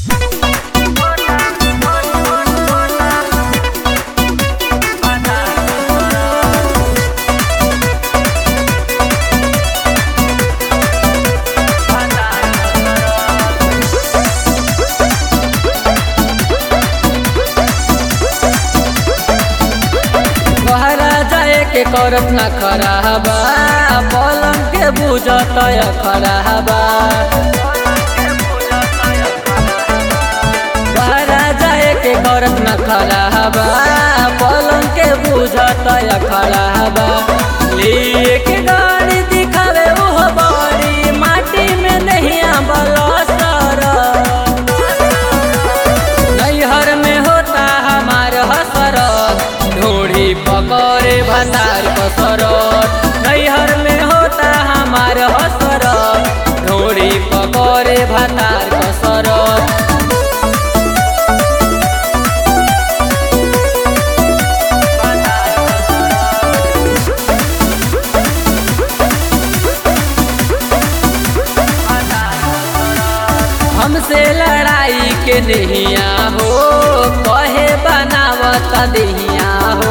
के करत ना खराबा पलंग के बुझत खराबा बहरा जाए के करत ना खराबा पलंग के बुझत खराबा लिए के गाड़ी दिखावे ओह बड़ी माटी में नहीं बलसर नैहर में होता हमार हसरत ढोड़ी पकड़े भंडार कसरत नैहर में होता हमार हसरत ढोड़ी पकड़े भंडार कसरत हमसे लड़ाई के नहिया हो कहे बनावत दहिया हो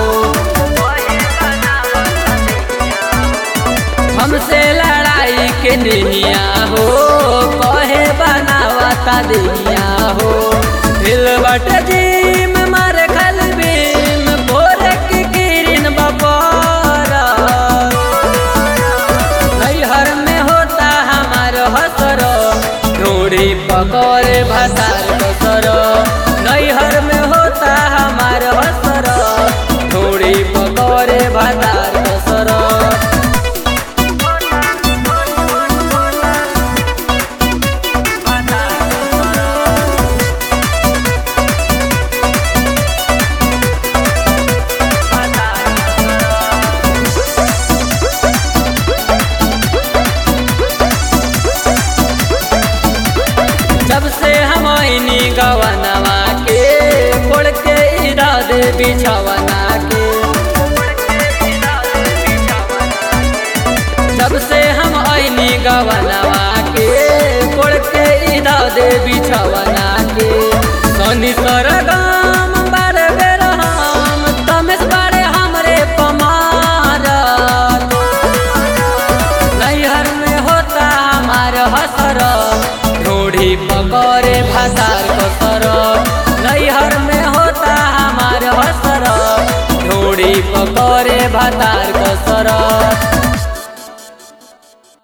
हमसे लड़ाई के नहिया हो कहे बनावत दहिया हो दिल बट जीम मार खल बीम भोर की किरण बपर नैहर में होता हमार हसर ढोड़ी पकड़े भसार कसर नैहर में होता हमार हसर ढोड़ी पकड़े भसार कसर जब से हम आईनी गवनवा के कोड़ के इरा दे बिछवना के जब से हम आईनी गवनवा के कोड़ के इरा दे बिछवना के सोनी सरगम बारे बेर हम तमेश बारे हमरे पमारत नैहर में होता हमार हसर ढोड़ी पकड़े भसार कसर नैहर में होता हमार हसर ढोड़ी पकड़े भतार कसर